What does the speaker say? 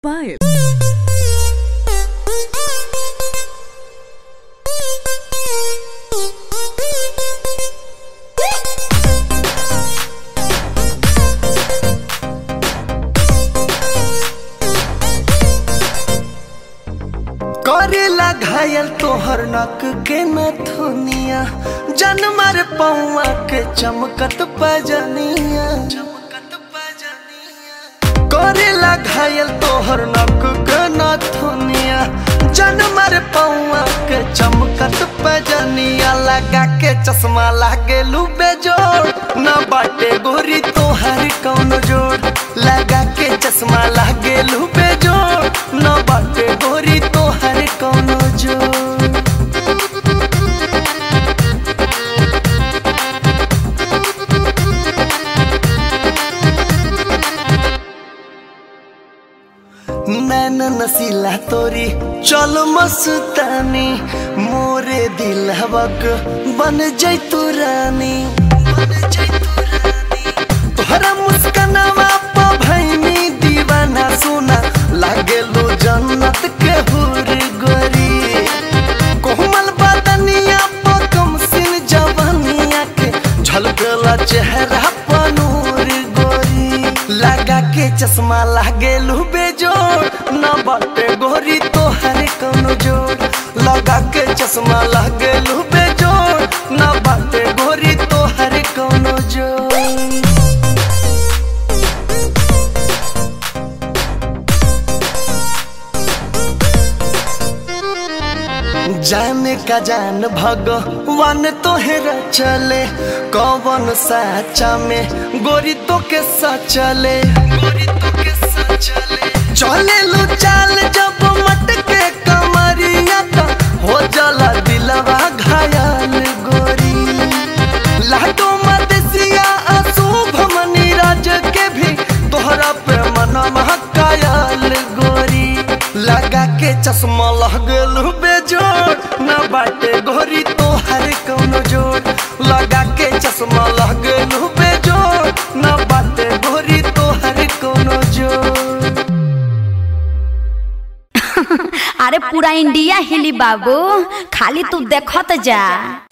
Bye. करेला घायल तोहर नक के नथुनिया जनमर पौआ के चमकत पजनिया करेला घायल तोहर नक के नथुनिया जनमर पौआ के चमकत पजनिया लगा के चश्मा लागे लुबे जोड़ न बाटे गोरी तोहर कौन जोड़ लगा के चश्मा लागे लुबे जोड़ न बाटे गोरी तोहर कौन जोड़ नैन नसीला तोरी चल मस्तानी मोरे दिलवक बन जैतू रानी तोहरा मुस्कनवा प भैनी दीवाना सोना लागेलो जन्नत के हुर गोरी कोमल बदनिया प कम सिन जवनिया के झलकला चेहरा प नूर गोरी लगा के चश्मा लागेलू बेजोड़ न बाटे गोरी तोहर कौनो जोड़ लगा के चश्मा लागेलू बेजोड़ न बाटे गोरी तोहर कौनो जोड़ जाने का जान भगवान तोहरा चले कौन साचा में गोरी तो के सचले गोरी तो के सचले चले लो चाल जब मटके कमरिया तो हो जाला दिलवा घायल गोरी लाडो मदसिया अशुभ मनी राज के भी तोहरा पे मनवा कायल गोरी लगा के चश्मा लगल बेजोड़ न बाटे गोरी तोहर कौनो जोड़ लगा के चश्मा लगल बेजोड़ न बाटे गोरी तोहर कौनो जोड़ अरे पूरा इंडिया हिली बाबू खाली तू देखत जा